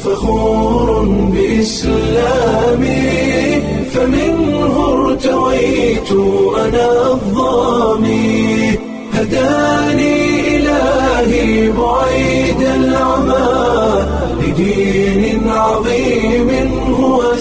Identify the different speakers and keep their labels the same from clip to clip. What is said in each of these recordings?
Speaker 1: فخور بإسلامي فمنه ارتويت أنا الضامي هداني إلهي بعيد العمى لدين عظيم هو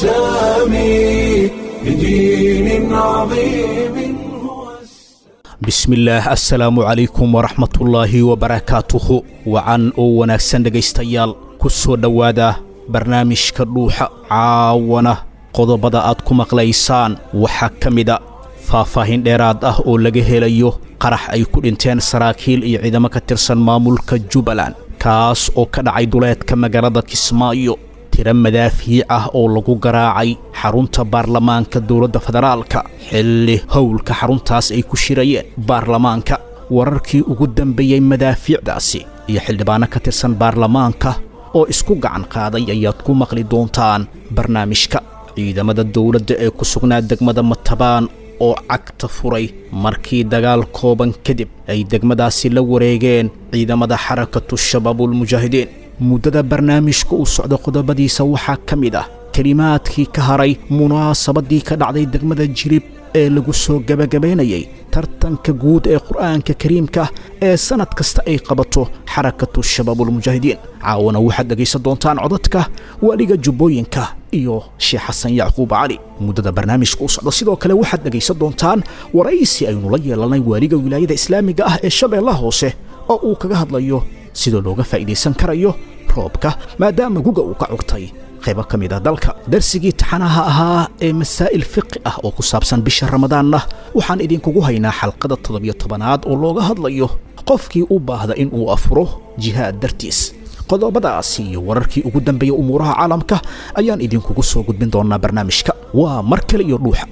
Speaker 1: السامي لدين عظيم هو
Speaker 2: bismillaah assalaamu calaykum waraxmatullaahi wabarakaatuhu wacan oo wanaagsan dhegaystayaal ku soo dhowaada barnaamijka dhuuxa caawana qodobada aad ku maqlaysaan waxaa ka mida faahfaahin dheeraad ah oo laga helayo qarax ay ku dhinteen saraakiil iyo ciidamo ka tirsan maamulka jubbaland kaas oo ka dhacay duleedka magaalada kismaayo tiro madaafiic ah oo lagu garaacay xarunta baarlamaanka dowladda federaalka xilli howlka xaruntaas ay ku shirayeen baarlamaanka wararkii ugu dambeeyey madaafiicdaasi iyo xildhibaano ka tirsan baarlamaanka oo isku gacan qaaday ayaad ku maqli doontaan barnaamijka ciidamada dowladda ee ku sugnaa degmada matabaan oo cagta furay markii dagaal kooban kadib ay degmadaasi la wareegeen ciidamada xarakatu shabaabulmujaahidiin muddada barnaamijka uu socdo qodobadiisa waxaa ka mid ah kelimaadkii ka haray munaasabadii ka dhacday degmada jirib ee lagu soo gebagabaynayay tartanka guud ee qur'aanka kariimka ee sannad kasta ay qabato xarakatu shabaabulmujaahidiin caawana waxaad dhegaysan doontaan codadka waaliga jubbooyinka iyo sheekh xasan yacquub cali muddada barnaamijka u socdo sidoo kale waxaad dhegaysan doontaan waraysi aynu la yeelanay waaliga wilaayada islaamiga ah ee shabeellaha hoose oo uu kaga hadlayo sida looga faa'iidaysan karayo roobka maadaama guga uu ka cugtay qaybo ka mid ah dalka darsigii taxanaha ahaa ee masaa'il fiqi ah oo ku saabsan bisha ramadaanna waxaan idinkugu haynaa xalqada toddobiyo tobanaad oo looga hadlayo qofkii u baahda in uu afuro jihaad dartiis qodobadaasi iyo wararkii ugu dambeeya umuuraha caalamka ayaan idinkugu soo gudbin doonaa barnaamijka waa mar kale iyo dhuuxa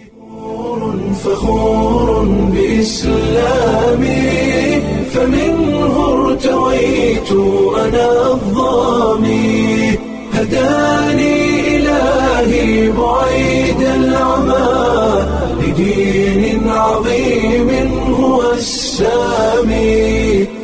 Speaker 1: فخور بإسلامي فمنه ارتويت أنا الضامي هداني إلهي بعيد العمى لدين عظيم هو السامي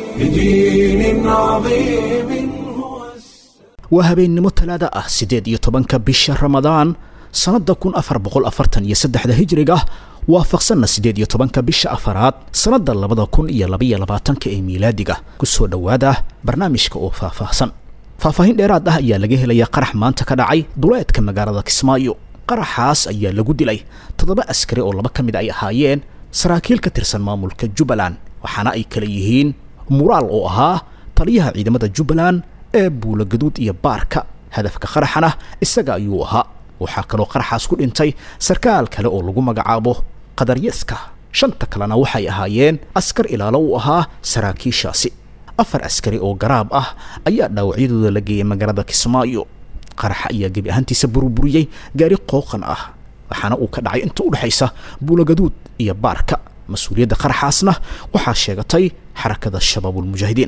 Speaker 1: لدين عظيم هو السامي
Speaker 2: waa habeennimo talaada ah siddeed iyo tobanka bisha ramadaan sannadda kun afar boqol afartan iyo saddexda hijriga waafaqsanna siddeed iyo tobanka bisha afaraad sannadda labada kun iyo labaiyo labaatanka ee miilaadiga ku soo dhowaada barnaamijka oo faahfaahsan faahfaahin dheeraad ah ayaa laga helayaa qarax maanta ka dhacay duleedka magaalada kismaayo qaraxaas ayaa lagu dilay toddoba askari oo laba ka mid ay ahaayeen saraakiil ka tirsan maamulka jubbaland waxaana ay kala yihiin muraal oo ahaa taliyaha ciidamada jubbaland ee buulagaduud iyo baarka hadafka qaraxana isaga ayuu ahaa waxaa kaloo qaraxaas ku dhintay sarkaal kale oo lagu magacaabo qadaryeska shanta kalena waxay ahaayeen askar ilaalo u ahaa saraakiishaasi afar askari oo garaab ah ayaa dhaawacyadooda la geeyay magaalada kismaayo qaraxa ayaa gebi ahaantiisa burburiyey gaari qooqan ah waxaana uu ka dhacay inta u dhexaysa buulagaduud iyo baarka mas-uuliyadda qaraxaasna waxaa sheegatay xarakada shabaabulmujaahidiin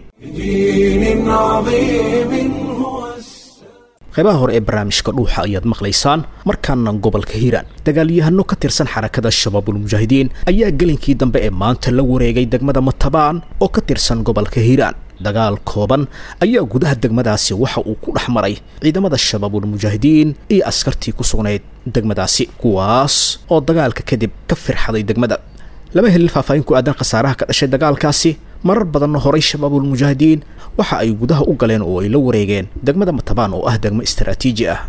Speaker 1: لدين عظيم هو السامي
Speaker 2: qaybaha hore ee barnaamijka dhuuxa ayaad maqlaysaan markaana gobolka hiiraan dagaalyahano ka tirsan xarakada shabaabulmujaahidiin ayaa gelinkii dambe ee maanta la wareegay degmada matabaan oo ka tirsan gobolka hiiraan dagaal kooban ayaa gudaha degmadaasi waxa uu ku dhex maray ciidamada shabaabulmujaahidiin iyo askartii ku sugnayd degmadaasi kuwaas oo dagaalka kadib ka firxaday degmada lama helin faahfaahin ku aadan khasaaraha ka dhashay dagaalkaasi marar badanna horay shabaabulmujaahidiin waxa ay gudaha u galeen oo ay la wareegeen degmada matabaan oo ah degmo istaraatiiji ah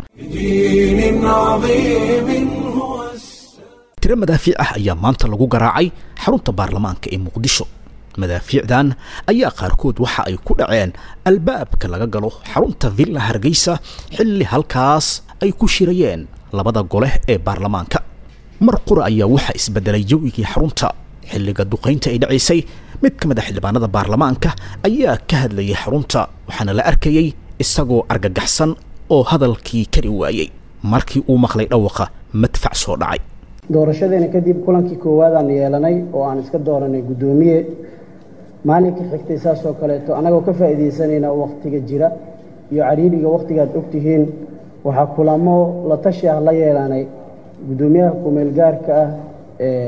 Speaker 1: لدين عظيم هو السامي
Speaker 2: tiro madaafiic ah ayaa maanta lagu garaacay xarunta baarlamaanka ee muqdisho madaafiicdan ayaa qaarkood waxa ay ku dhaceen albaabka laga galo xarunta villa hargeysa xilli halkaas ay ku shirayeen labada gole ee baarlamaanka mar qura ayaa waxaa isbedelay jawigii xarunta xilliga duqaynta ay dhacaysay mid ka mid a xildhibaanada baarlamaanka ayaa ka hadlayay xarunta waxaana la arkayey isagoo argagaxsan oo hadalkii kari waayey markii uu maqlay dhawaqa madfac soo dhacay
Speaker 3: doorashadeena kadib kulankii koowaad aan yeelanay oo aan iska dooranay guddoomiye maalinka xigtay saasoo kaleeto annagoo ka faa'iidaysanayna wakhtiga jira iyo cariiriga wakhtigaad ogtihiin waxaa kulamo la tashi ah la yeelanay guddoomiyaha kumeel gaarka ah ee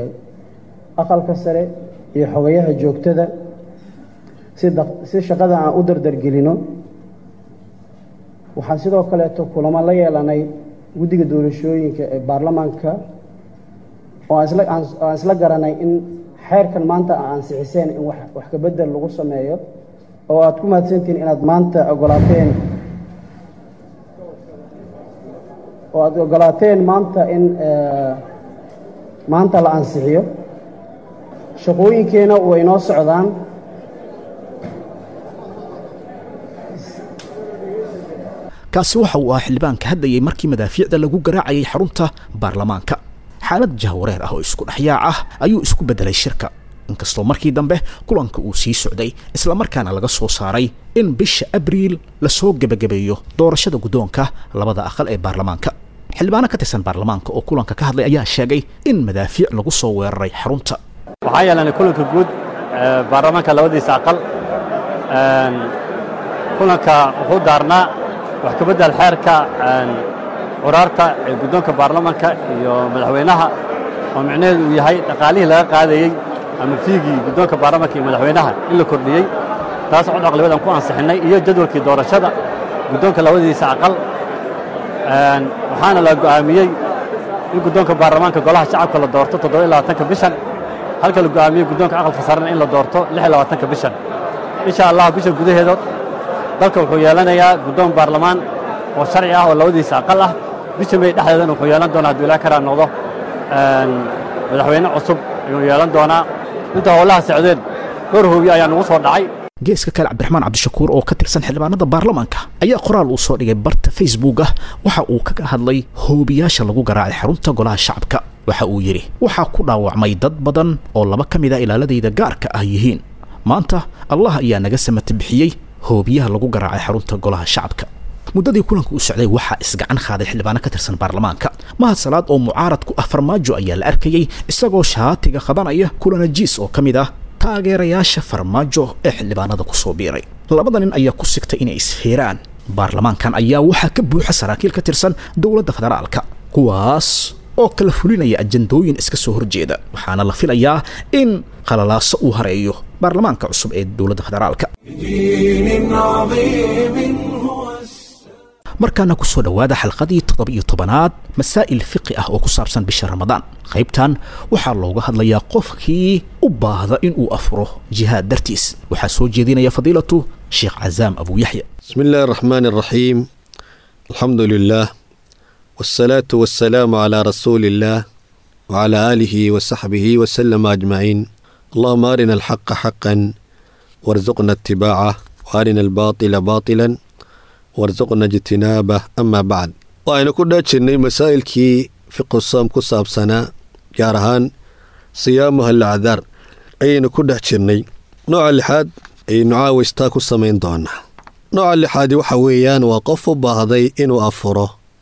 Speaker 3: aqalka sare iyo xogayaha joogtada si shaqada aan u dardargelino waxaan sidoo kaleeto kulamo la yeelanay guddiga doorashooyinka ee baarlamaanka oo aan isla aan aan isla garanay in xeerkan maanta aa ansixiseen in wax wax ka bedel lagu sameeyo oo aad ku mahadsantihiin inaad maanta ogolaateen oo aad ogolaateen maanta in maanta la ansixiyo shaqooyinkeena way inoo socdaan
Speaker 2: kaasi waxa uu ah xildhibaanka hadlayay markii madaafiicda lagu garaacayay xarunta baarlamaanka xaalad jahwareer ah oo isku dhexyaac ah ayuu isku beddelay shirka inkastoo markii dambe kulanka uu sii socday islamarkaana laga soo saaray in bisha abriil lasoo gebagabeeyo doorashada guddoonka labada aqal ee baarlamaanka xildhibaano ka tirsan baarlamaanka oo kulanka ka hadlay ayaa sheegay in madaafiic lagu soo weeraray xarunta
Speaker 4: waxaa yeelanay kulanka guud baarlamaanka labadiisa aqal kulanka wuxuu daarnaa wax ka beddel xeerka curaarta ee guddoonka baarlamaanka iyo madaxweynaha oo micnaheedu uu yahay dhaqaalihii laga qaadayey ama fiigii guddoonka baarlamaanka iyo madaxweynaha in la kordhiyey taas cod aqlibadan ku ansixinnay iyo jadwalkii doorashada guddoonka labadiisa aqal waxaana la go'aamiyey in guddoonka baarlamaanka golaha shacabka la doorto toddoba iyo labaatanka bishan halka la go'aamiyey guddoonka aqalka sarena in la doorto lix iyo labaatanka bishan insha allah bisha gudaheedood dalka wuxuu yeelanayaa guddoon baarlamaan oo sharci ah oo labadiisa aqal ah bisha may dhexdeedana wuxuu yeelan doonaa hadduu ilaa karaa noqdo madaxweyne cusub ayuu yeelan doonaa inta howlaha socdeen dhowr hoobiye ayaa nugu soo dhacay
Speaker 2: geeska kale cabdiraxmaan cabdishakuur oo ka tirsan xildhibaanada baarlamaanka ayaa qoraal uu soo dhigay barta facebook ah waxa uu kaga hadlay hoobiyaasha lagu garaacay xarunta golaha shacabka waxa uu yidhi waxaa ku dhaawacmay dad badan oo laba ka mid a ilaaladayda gaarka ah yihiin maanta allah ayaa naga samata bixiyey hoobiyaha lagu garaacay xarunta golaha shacabka muddadii kulanka u socday waxaa isgacan qaaday xildhibaano ka tirsan baarlamaanka mahad salaad oo mucaarad ku ah farmaajo ayaa la arkayey isagoo shaatiga qabanaya kulanajiis oo ka mid ah taageerayaasha farmaajo ee xildhibaanada ku soo biiray labada nin ayaa ku sigtay inay isfeeraan baarlamaankan ayaa waxaa ka buuxa saraakiil ka tirsan dowladda federaalka kuwaas oo kala fulinaya ajandooyin iska soo horjeeda waxaana la filayaa in qalalaaso uu hareeyo baarlamaanka cusub ee dowladda federaalka
Speaker 1: بدين عظيم هو السلام
Speaker 2: markaana ku soo dhowaada xalqadii toddoba-iyo tobanaad masaa'il fiqi ah oo ku saabsan bisha ramadaan qaybtan waxaa looga hadlayaa qofkii u baahda inuu afuro jihaad dartiis waxaa soo jeedinaya fadiilatu sheekh cazaam abu yaxya
Speaker 5: بسم الله الرحمن الرحيم الحمد لله والصلاة والسلام على رسول الله وعلى آله وصحبه وسلم أجمعين اللهم أرنا الحق حقا وارزقنا اتباعه وأرنا الباطل باطلا وارزقنا اجتنابه أما بعد وأنا كنا جني مسائل كي في قصام كصاب سنة جارهان صيامها العذار أين كنا جني نوع اللحاد أي نعاوز تاكو سمين دونا nooca lixaadi waxa weeyaan waa qof u baahday inuu afuro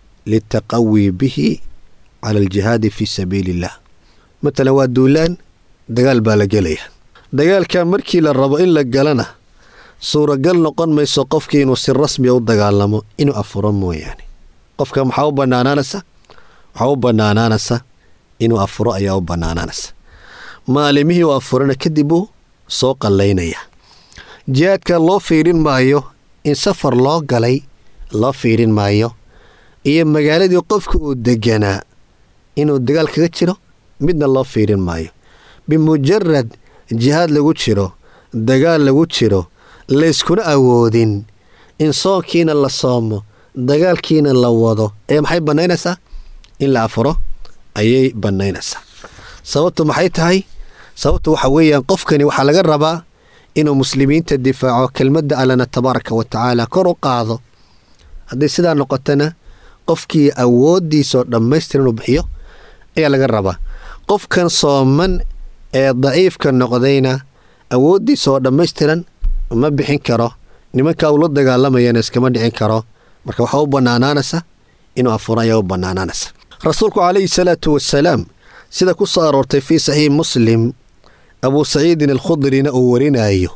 Speaker 5: litaqawi bihi cala aljihaadi fii sabiili illah matalan waa duulaan dagaal baa la gelaya dagaalka markii la rabo in la galana suuragal noqon mayso qofkii inuu si rasmiya u dagaalamo inuu afuro mooyaane qofka maxaa u bannaanaanaysa waxaa u bannaanaanaysa inuu afuro ayaa u bannaanaanaysa maalimihii uu afurana kadib uu soo qallaynaya jihaadka loo fiirin maayo in safar loo galay loo fiirin maayo iyo magaaladii qofka uu deganaa inuu dagaal kaga jiro midna loo fiirin maayo bimujarad jihaad lagu jiro dagaal lagu jiro layskuna awoodin in soonkiina la soomo dagaalkiina la wado ee maxay bannaynaysaa in la afuro ayay bannaynaysaa sababtu maxay tahay sababtu waxa weeyaan qofkani waxaa laga rabaa inuu muslimiinta difaaco kelmadda allana tabaaraka wa tacaala kor u qaado hadday sidaa noqotona qofkii awooddiisoo dhammaystir inuu bixiyo ayaa laga rabaa qofkan sooman ee daciifka noqdayna awooddiisaoo dhammaystiran ma bixin karo nimankaa uu la dagaalamayana iskama dhicin karo marka waxaa u bannaanaanaysa inuu afuro ayaa u bannaanaanaysa rasuulku calayhi salaatu wasalaam sida ku soo aroortay fii saxiix muslim abuu saciidin alkhudrina uu warinayo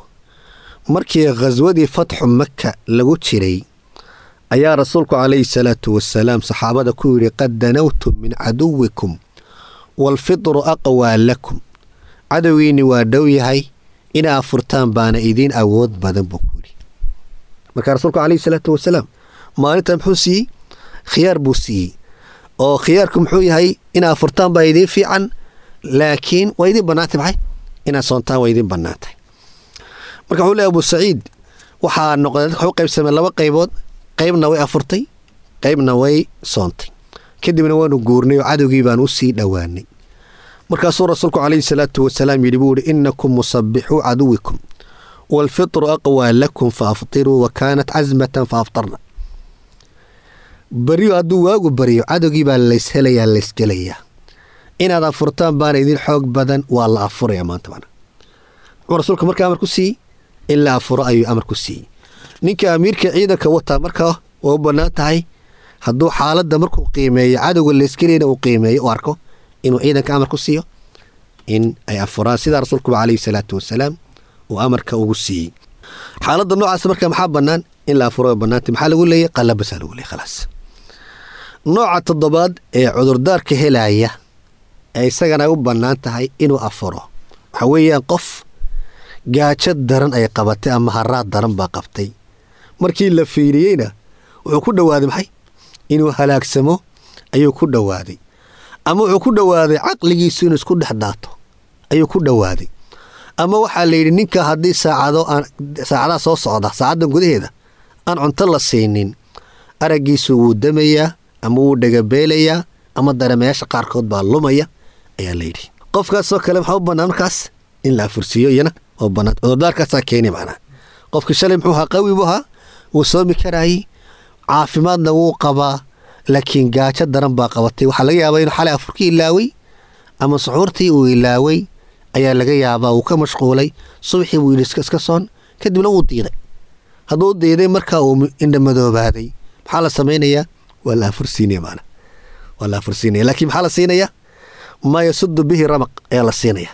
Speaker 5: markii khaswadii fatxu maka lagu jiray ayaa rasuulku calayhi salaatu wasalaam saxaabada ku yidhi qad danawtum min caduwikum waalfitru aqwaa lakum cadowgiinni waa dhow yahay inaa furtaan baana idiin awood badan buu ku yidhi marka rasuulku calayhi salaatu wasalaam maalinta muxuu siiyey khiyaar buu siiyey oo khiyaarku muxuu yahay inaad furtaan baa idiin fiican laakiin waa idiin bannaantay maxay inaad soontaan waa idiin bannaantay marka wuxuu leeyahy abu saciid waxaa noqday dadka waxu qaybsameen laba qaybood qaybna way afurtay qaybna way soontay kadibna waanu guurnay oo cadowgii baanu u sii dhowaanay markaasuu rasuulku calayhi salaatu wasalaam yidhi buu ihi innakum musabbixuu caduwikum waalfitru aqwaa lakum fa aftiruu wa kaanat casmatan fa aftarna beriyo hadduu waagu baryo cadowgii baa layshelayaa laysgelayaa inaad afurtaan baana idin xoog badan waa la afuraya maanta mana muxuu rasuulka markaa amar ku siiyey in la afuro ayuu amar ku siiyey ninka amiirka ciidanka wataa markaa waa u bannaan tahay hadduu xaaladda markuu qiimeeyo cadowga laysgelayna uu qiimeeyo u arko inuu ciidanka amar ku siiyo in ay afuraan sidaa rasuulkuba calayhi salaatu wasalaam uu amarka ugu siiyey xaaladda noocaas marka maxaa bannaan in la afuro bannaantay maxaa lagu leeyay qallabasaa lagu leeyay khalaas nooca toddobaad ee cudurdaarka helaya ee isagana ay u bannaan tahay inuu afuro waxa weeyaan qof gaajo daran ay qabatay ama haraad daran baa qabtay markii la fiiriyeyna wuxuu ku dhowaaday maxay inuu halaagsamo ayuu ku dhowaaday ama wuxuu ku dhowaaday caqligiisu inuu isku dhex daato ayuu ku dhowaaday ama waxaa la yidhi ninka haddii saacado aan saacadaha soo socda saacaddan gudaheeda aan cunto la siinin araggiisu wuu damayaa ama wuu dhagabeelayaa ama dareemayaasha qaarkood baa lumaya ayaa la yidhi qofkaasoo kale maxaa u bannaan markaas in la afursiiyo iyana oo bannaan cudurdaarkaasaa keeni macnaa qofka shalay muxuu ahaa qawi buu ahaa wuu soomi karaayey caafimaadna wuu qabaa laakiin gaajo daran baa qabatay waxaa laga yaabaa inuu xalay afurkii ilaaway ama suxuurtii uu ilaaway ayaa laga yaabaa wuu ka mashquulay subaxii buu yidhi iska soon kadibna wuu diiday hadduu diiday markaa uu indhamadoobaaday maxaa la samaynayaa waa la afursiinaya maana waa la afursiinaya laakiin maxaa la siinayaa maa yasudu bihi ramaq ayaa la siinaya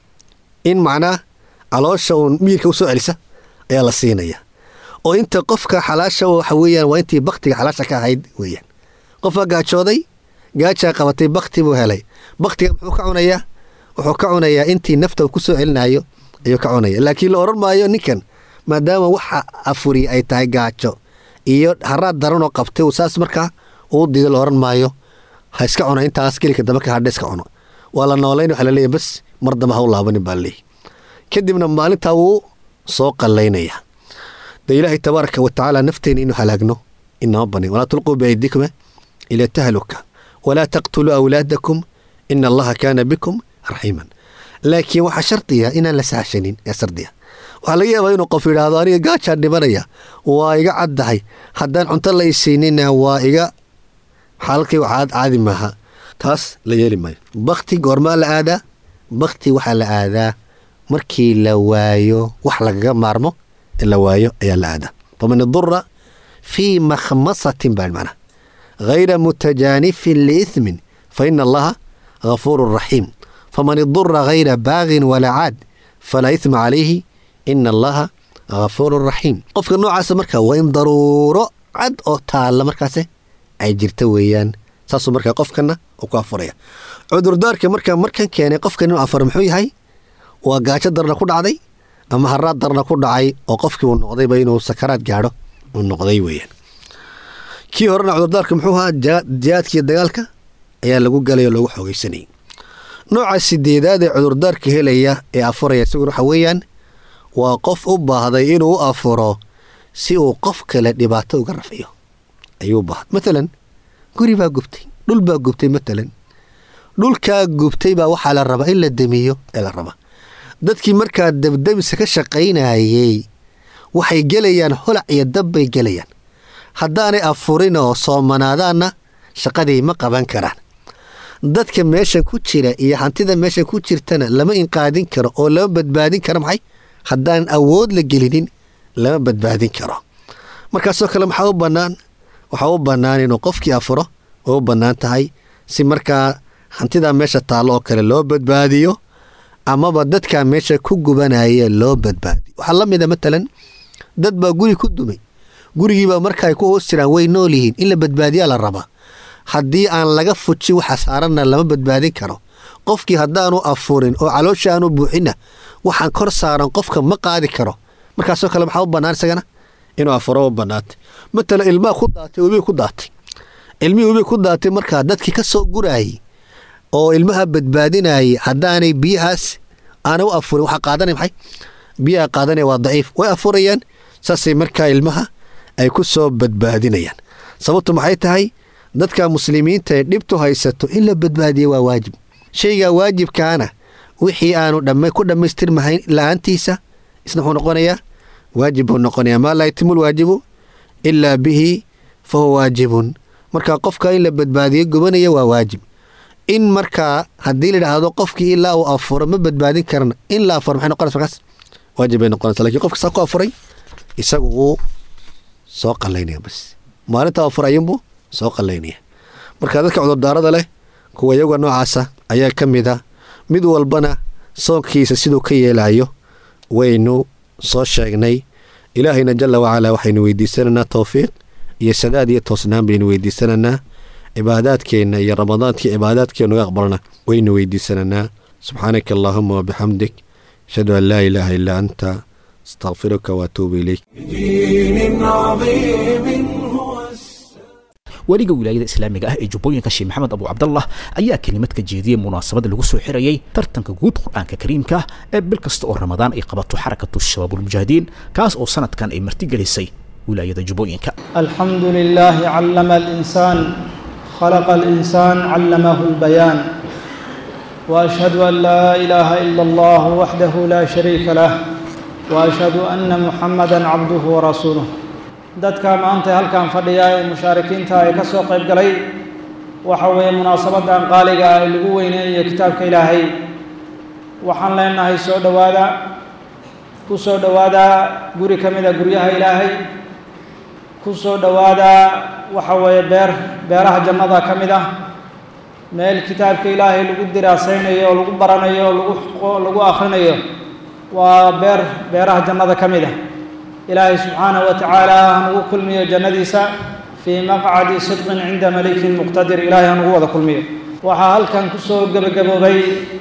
Speaker 5: in macnaa caloosha uun miyirka u soo celisa ayaa la siinaya oo inta qofka xalaasha waxa weeyaan waa intii baktiga xalaasha ka ahayd weeyaan qofka gaajooday gaajaa qabatay bakti buu helay baktiga muxuu ka cunayaa wuxuu ka cunayaa intii nafta uu ku soo celinayo ayuu ka cunaya laakiin la odhan maayo ninkan maadaama waxa afuri ay tahay gaajo iyo haraad daranoo qabtay uu saas markaa uu diido la odhan maayo ha iska cuno intaas gelika dambe ka hadha iska cuno waa la noolayn waxaa laleeyahy bas mar damba ha u laabanin baa laleeyahy kadibna maalintaa wuu soo qallaynaya de ilaahay tabaaraka wa tacaala nafteena inuu halaagno inama banin walaa tulquu biaydikum ila tahluka walaa taqtuluu awlaadakum ina allaha kaana bikum raxiiman laakiin waxaa shardiya inaan la sahashanin ee sardiya waxaa laga yaabaa inuu qof yidhaahdo aniga gaajaan dhimanaya waa iga caddahay haddaan cunto la isiinina waa iga xaalalkaygu caad caadi maaha taas la yeeli maayo bakti goormaa la aadaa bakti waxaa la aadaa markii la waayo wax lagaga maarmo in la waayo ayaa la aadaa faman idura fii makhmasatin baa macnaha hayra mutajaanifin liithmin fa ina allaha ghafuurun raxiim faman idura hayra baagin walaa caad falaa ithma calayhi ina allaha ghafuurun raxiim qofka noocaasa marka waa in daruuro cad oo taalla markaase ay jirta weeyaan saasuu markaa qofkana uu ku afuraya cudurdaarka markaa markan keenay qofkan inuu afuro muxuu yahay waa gaajo darna ku dhacday ama haraad darna ku dhacay oo qofkii uu noqdayba inuu sakaraad gaadho uu noqday weeyaan kii horena cudurdaarka muxuu ahaa jihaadkiiyo dagaalka ayaa lagu galay oo loogu xoogaysanayay nooca sideedaad ee cudurdaarka helaya ee afuraya isaguna waxa weeyaan waa qof u baahday inuu u afuro si uu qof kale dhibaato uga rafciyo ayuu baahday matalan guri baa gubtay dhul baa gubtay matalan dhulkaa gubtay baa waxaa la rabaa in la demiyo ee la rabaa dadkii markaa dabdamisa ka shaqaynayey waxay gelayaan holac iyo dab bay gelayaan haddaanay afurin oo soomanaadaanna shaqadii ma qaban karaan dadka meeshan ku jira iyo hantida meeshan ku jirtana lama inqaadin karo oo lama badbaadin karo maxay haddaan awood la gelinin lama badbaadin karo markaasoo kale maxaa u bannaan waxaa u bannaan inuu qofkii afuro oo u bannaan tahay si markaa hantidaa meesha taallo oo kale loo badbaadiyo amaba dadkaa meesha ku gubanaya loo badbaadiyo waxaa la mida matalan dad baa guri ku dumay gurigiibaa marka ay ku hoos jiraan way nool yihiin in la badbaadiyaa la rabaa haddii aan laga fujin waxa saaranna lama badbaadin karo qofkii haddaanu afurin oo caloosha aanu buuxinna waxaan kor saaran qofka ma qaadi karo markaasoo kale maxaa u bannaan isagana inuu afuro u bannaantay matala ilmaa ku daatay webi ku daatay ilmihii webi ku daatay markaa dadkii ka soo guraayay oo ilmaha badbaadinayay haddaanay biyahaas aanay u afurin waxaa qaadanay maxay biyaha qaadanaya waa daciif way afurayaan saasay markaa ilmaha ay ku soo badbaadinayaan sababtu maxay tahay dadka muslimiinta ee dhibtu haysato in la badbaadiya waa waajib shaygaa waajibkaana wixii aanu dhamma ku dhammaystirmahayn la-aantiisa isna wuxuu noqonayaa waajib buu noqonayaa maa laa yatimu lwaajibu ilaa bihi fa huwa waajibun marka qofka in la badbaadiyo gubanaya waa waajib in markaa haddii layidhaahdo qofkii ilaa uu afuro ma badbaadin karna in la afuro maxay noqonaysa markaas waajib bay noqonaysa lakin qofka saa ku afuray isagu wuu soo qallaynaya bas maalinta afur ayuunbuu soo qallaynaya marka dadka cudurdaarada leh kuwa iyaga noocaasa ayaa ka mid a mid walbana soonkiisa siduu ka yeelayo waynu soo sheegnay ilaahayna jalla wacalaa waxaynu weydiisanaynaa towfiiq iyo sadaad iyo toosnaan baynu weydiisanaynaa cibaadaadkeenna iyo ramadaankii cibaadaadkeenna uga aqbalna waynu weydiisanaynaa subxaanaka allaahuma wabixamdik ashhadu an laa ilaaha illaa anta astaqfiruka waatuubu ilayk
Speaker 1: بدين عظيم هو السلام
Speaker 2: weliga wilaayada islaamiga ah ee jubbooyinka sheekh maxamed abu cabdallah ayaa kelimad ka jeediyey munaasabada lagu soo xirayay tartanka guud qur-aanka kariimka ee bil kasta oo ramadaan ay qabato xarakatu shabaabulmujaahidiin kaas oo sanadkan ay martigelisay wilaayada jubbooyinka
Speaker 6: الحمد لله علم الإنسان خلق الإنسان علمه البيان وأشهد أن لا إله إلا الله وحده لا شريك له وأشهد أن محمدا عبده ورسوله dadka maanta halkan fadhiya ee mushaarikiinta ay ka soo qayb galay waxa weeye munaasabadan qaaliga ah ee lagu weyneeyo kitaabka ilaahay waxaan leenahay soo dhowaada ku soo dhowaada guri ka mid a guryaha ilaahay ku soo dhowaada waxa weeye beer beeraha jannada ka mid ah meel kitaabka ilaahay lagu diraasaynayo oo lagu baranayo oo lagu lagu akhrinayo waa beer beeraha jannada ka mid ah ilaahay subxaanahu wa tacaala hanugu kulmiyo jannadiisa fii maqcadi sidqin cinda malikin muqtadir ilaahay hanugu wada kulmiyo waxaa halkan ku soo gebagaboobay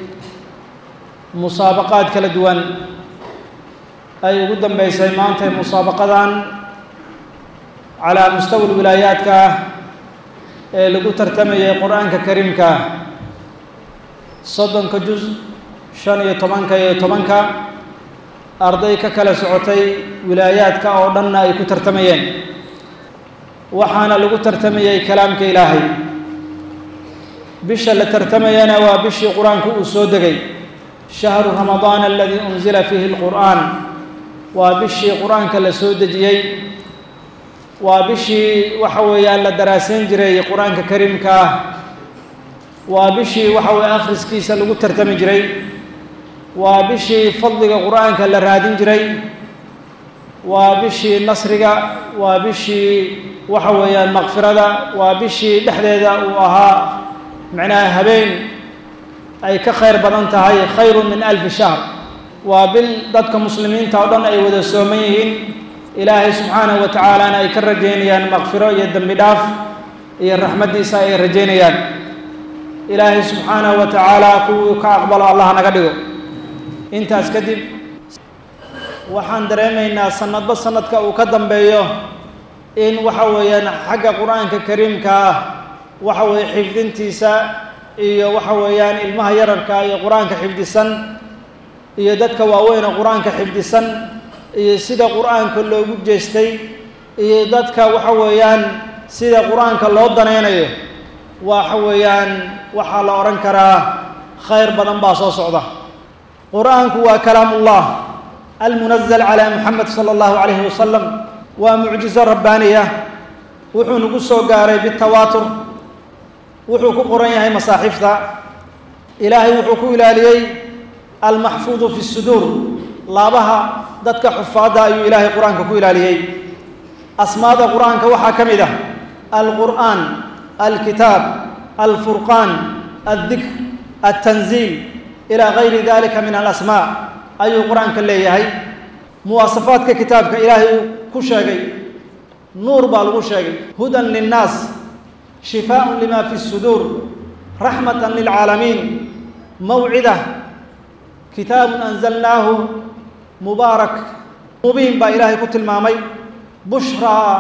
Speaker 6: musaabaqaad kala duwan ay ugu dambeysay maanta musaabaqadan calaa mustawa wilaayaadka ah ee lagu tartamayay qur-aanka kariimka ah soddonka juz shan iyo tobanka iyo tobanka arday ka kala socotay wilaayaadka oo dhanna ay ku tartamayeen waxaana lagu tartamayey kalaamka ilaahay bisha la tartamayana waa bishii qur-aanku uu soo degay shahru ramadaan aladii unzila fiihi lqur'aan waa bishii qur-aanka la soo dejiyey waa bishii waxa weeyaan la daraasayn jiray qur-aanka kariimka ah waa bishii waxa weye akhriskiisa lagu tartami jiray waa bishii fadliga qur-aanka la raadin jiray waa bishii nasriga waa bishii waxa weeyaan makfirada waa bishii dhexdeeda uu ahaa macnaha habeen ay ka khayr badan tahay khayru min alfi shahr waa bil dadka muslimiinta oo dhan ay wada sooman yihiin ilaahay subxaanahu wa tacaalana ay ka rajaynayaan makfiro iyo dembi dhaaf iyo raxmaddiisa ay rajaynayaan ilaahay subxaanahu wa tacaala kuwii ka aqbalo allah naga dhigo intaas kadib waxaan dareemaynaa sanadba sanadka uu ka dambeeyo in waxa weeyaan xagga qur-aanka kariimka ah waxa weeye xifdintiisa iyo waxa weeyaan ilmaha yararka iyo qur-aanka xifdisan iyo dadka waaweyn oo qur-aanka xifdisan iyo sida qur-aanka loogu jeestay iyo dadka waxa weeyaan sida qur-aanka loo danaynayo waxa weeyaan waxaa la odhan karaa khayr badan baa soo socda qur-aanku waa kalaamullah almunazal calaa muxamed sala allahu calayhi wasalam waa mucjizo rabbaaniya wuxuu nagu soo gaaray bitawaatur wuxuu ku qoran yahay masaaxiifta ilaahay wuxuu ku ilaaliyey almaxfuudu fi suduur laabaha dadka xufaadda ayuu ilaahay qur-aanka ku ilaaliyey asmaada qur-aanka waxaa ka mid ah alqur'aan alkitaab alfurqaan aldikr altanziil ilaa gayri dalika min alasmaa ayuu qur-aanka leeyahay muwaasafaadka kitaabka ilaahay uu ku sheegay nuur baa lagu sheegay hudan linnaas shifaaءun lima fi الsuduur raxmatan lilcaalamiin mawcida kitaabun anzalnaahu mubaarak mubiin baa ilaahay ku tilmaamay bushraa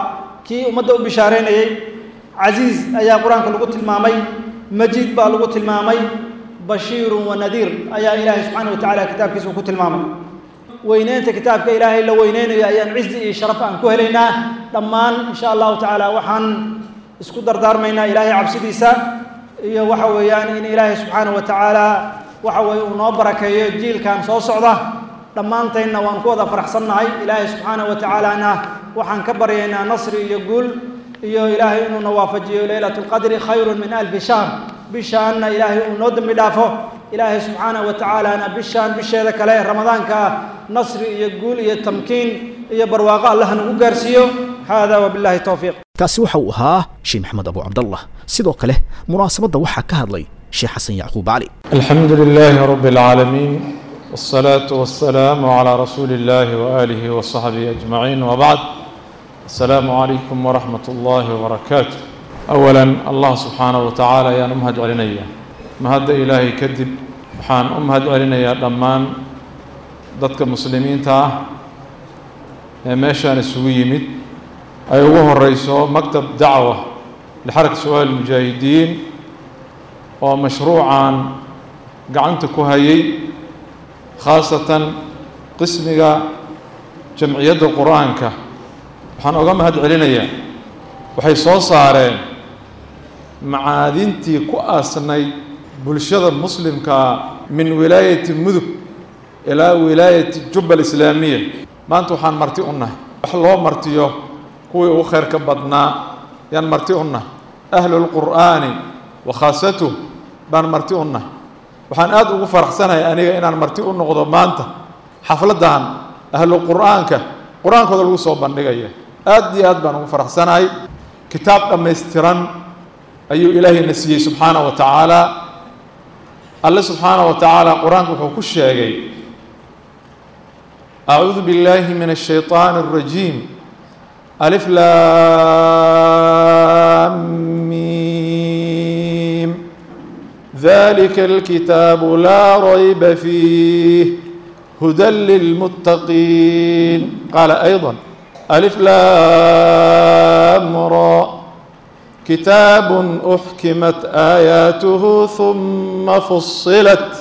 Speaker 6: kii ummadda u bishaareynayey casiiz ayaa qur-aanka lagu tilmaamay majiid baa lagu tilmaamay bashiirun wa nadiir ayaa ilaahay subxaana wa tacala kitaabkiisa ku tilmaamay weyneynta kitaabka ilaahay la weyneynayo ayaan cizi iyo sharaf aan ku helaynaa dhammaan insha allahu tacaala waxaan isku dardaarmaynaa ilaahay cabsidiisa iyo waxa weeyaan in ilaahay subxaana wa tacaala waxa weeye uu noo barakeeyo jiilkan soo socda dhammaantaynna waan ku wada faraxsannahay ilaahay subxaana wa tacaalana waxaan ka baryaynaa nasri iyo guul iyo ilaahay inuuna waafajiyo leylatu lqadri khayrun min alfi shahr bishaanna ilaahay uu noo dembi dhaafo ilaahay subxaana wa tacaalana bishaan bisheeda kale ee ramadaanka ah nasri iyo guul iyo tamkiin iyo barwaaqo allah nagu gaarsiiyo hada wabillahi towfiiq
Speaker 2: kaasi waxa uu ahaa sheekh maxamed abu cabdallah sidoo kale munaasabadda waxaa ka hadlay sheekh xasan yacquub cali
Speaker 7: الحمد لله رب العالمين والصلاة والسلام على رسول الله وآله وصحبه أجمعين وبعد السلام عليكم ورحمة الله وبركاته أولا الله سبحانه وتعالى يا نمهد علينا مهد إلهي كذب وحان أمهد علينا دمان ضدك مسلمين تا ماشان السويمت أيوه الرئيس مكتب دعوة لحركة سؤال المجاهدين ومشروعا gacanta ku hayay khaasatan qismiga jamciyadda qur-aanka waxaan oga mahad celinayaa waxay soo saareen macaadintii ku aasnayd bulshada muslimkaa min wilaayati mudug ilaa wilaayati jubba alislaamiya maanta waxaan marti u nahay wax loo martiyo kuwii ugu khayrka badnaa yaan marti u nahay ahlulqur'aani wa khaasatuh baan marti u nahay waxaan aada ugu faraxsanahay aniga inaan marti u noqdo maanta xafladdan ahlu qur'aanka qur-aankooda lagu soo bandhigaya aad iyo aad baan ugu faraxsanahay kitaab dhammaystiran ayuu ilaahayna siiyey subxaana wa tacaala alle subxaana wa tacaala qur-aanka wuxuu ku sheegay acuudu biاllahi min الshayطaan الrajiim alif laam miim ذلك الكتاب لا ريب فيه هدى للمتقين قال أيضا ألف لام را كتاب أحكمت آياته ثم فصلت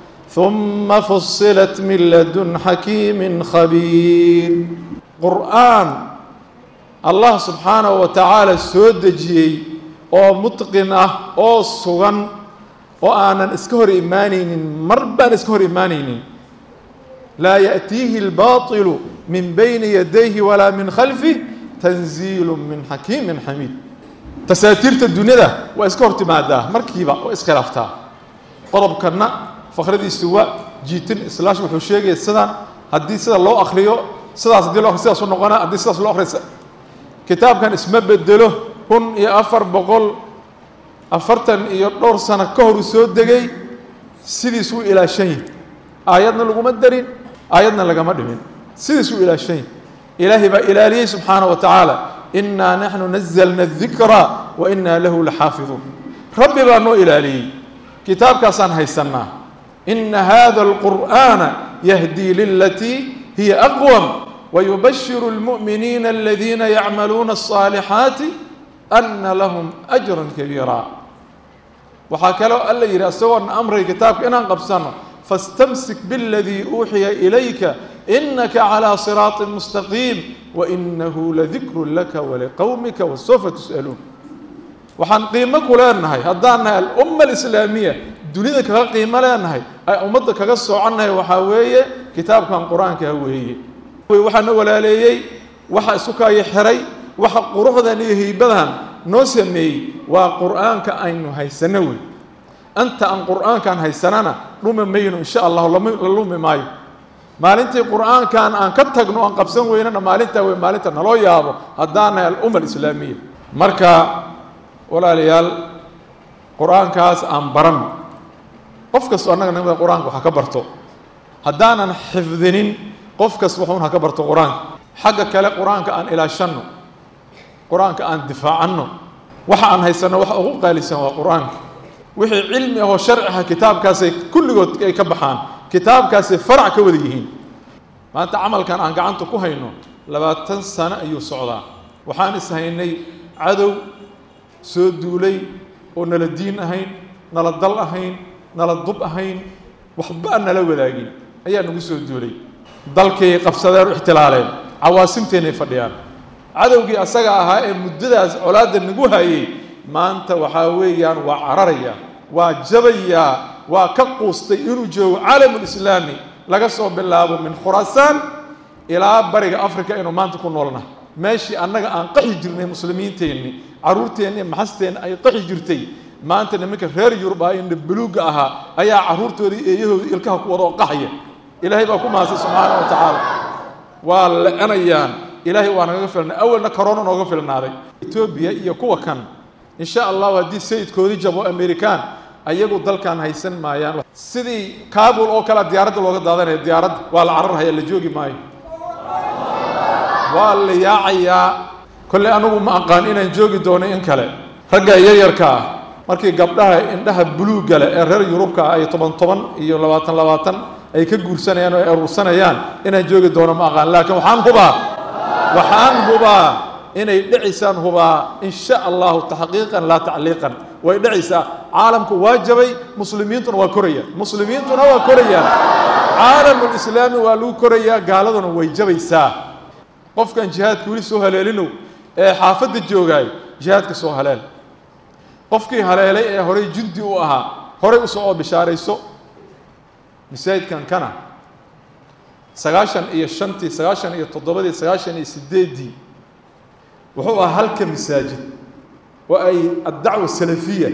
Speaker 7: ثم فصلت من لدن حكيم خبير قرآن الله سبحانه وتعالى سودجي أو متقن أو سغن oo aanan iska hor imaanaynin mar baan iska hor imaanaynin laa yaأtiihi اlbaطilu min bayni yadayhi walaa min khalfih tanziilu min xakiimin xamiid tasaatiirta dunyada waa iska hor timaadaa markiiba waa iskhilaaftaa qodobkanna fakradiisu waa jiitin islaash wuxuu sheegaya sidaan haddii sida loo akriyo sidaas haddii loo akriyo sidaas u noqona haddii sidaas loo akriyo kitaabkan isma bedelo kun iyo afar boqol afartan iyo dhowr sano ka hor uu soo degay sidiisuu ilaashan yahi aayadna laguma darin aayadna lagama dhimin sidiisuu ilaashan yahi ilaahay baa ilaaliyey subxaana wa tacaala innaa naxnu nazalna adikra wa innaa lahu laxaafiduun rabbi baa noo ilaaliyey kitaabkaasaan haysannaa ina hada alqur'aana yahdii lilatii hiya aqwam wayubashiru اlmu'miniina aladiina yacmaluuna الصaalixaati ana lahum ajran kabiira waxaa kaloo alla yidhi isagoona amray kitaabka inaan qabsano fastamsik biاladii uuxiya ilayka inaka calىa siraaطi mustaqiim wainahu ladikru laka waliqowmika wasawfa tus'aluun waxaan qiimo ku leenahay haddaan nahay alumma alislaamiya dunida kaga qiimo leenahay ay ummadda kaga soconnahay waxaa weeye kitaabkan qur-aankaa weeye waxaana walaaleeyey waxa isu kaayo xiray waxa quruxdan iyo heybadan noo sameeyey waa qur'aanka aynu haysano wey anta aan qur'aankaan haysanana dhumi mayno insha allahu la lumi maayo maalintii qur'aankan aan ka tagno aan qabsan weynana maalintaa wey maalinta naloo yaabo haddaan nahay alumma alislaamiya marka walaalayaal qur-aankaas aan baran qof kastoo annaga nimada qur-aanka waxa ka barto haddaanan xifdinin qof kas wuxuun ha ka barto qur-aanka xagga kale qur-aanka aan ilaashanno qur-aanka aan difaacanno waxa aan haysanno waxa ugu qaalisan waa qur-aanka wixii cilmi ahoo sharci ah kitaabkaasay kulligood ay ka baxaan kitaabkaasay farac ka wada yihiin maanta camalkan aan gacanta ku hayno labaatan sano ayuu socdaa waxaan ishaynay cadow soo duulay oo nala diin ahayn nala dal ahayn nala dub ahayn waxba aan nala wadaagin ayaa nagu soo duulay dalkay qabsadeen u ixtilaaleen cawaasimteennay fadhiyaan cadowgii asaga ahaa ee muddadaas colaadda nagu hayay maanta waxaa weeyaan waa cararaya waa jabayaa waa ka quustay inuu joogo caalamulislaami laga soo bilaabo min khuraasaan ilaa bariga africa inuu maanta ku noolna meeshii annaga aan qaxi jirnay muslimiinteenni carruurteenni maxasteenni ay qaxi jirtay maanta nimanka reer yurub ah indha buluugga ahaa ayaa carruurtoodii eeyahoodii ilkaha ku wada oo qaxaya ilaahay baa ku mahadsan subxaana wa tacaala waa la-anayaan ilaahay waa nagaga filnay awalna corona nooga filnaaday etoobiya iyo kuwa kan insha allahu haddii sayidkoodii jabo amerikaan ayagu dalkan haysan maayaan sidii kabul oo kale diyaaradda looga daadanaya diyaaradda waa la cararhaya la joogi maayo waa la yaacayaa kolley anigu ma aqaan inaan joogi doono in kale ragga yaryarka ah markii gabdhaha indhaha buluugga leh ee reer yurubka ah ay toban toban iyo labaatan labaatan ay ka guursanayaan oo ay urursanayaan inaan joogi doono ma aqaan laakiin waxaan hubaa waxaan hubaa inay dhicisaan hubaa in sha allahu taxqiiqan laa tacliiqan way dhicaysaa caalamku waa jabay muslimiintuna waa korayaan muslimiintuna waa korayaan caalamulislaami waa lagu korayaa gaaladuna way jabaysaa qofkan jihaadka weli soo haleelinow ee xaafadda joogaay jihaadka soo haleel qofkii haleelay ee horey jundi u ahaa horey usoo oo bishaarayso masaajidkan kana sagaashan iyo shantii sagaashan iyo toddobadii sagaashan iyo sideeddii wuxuu ahaa halka masaajid oo ay addacwa salafiya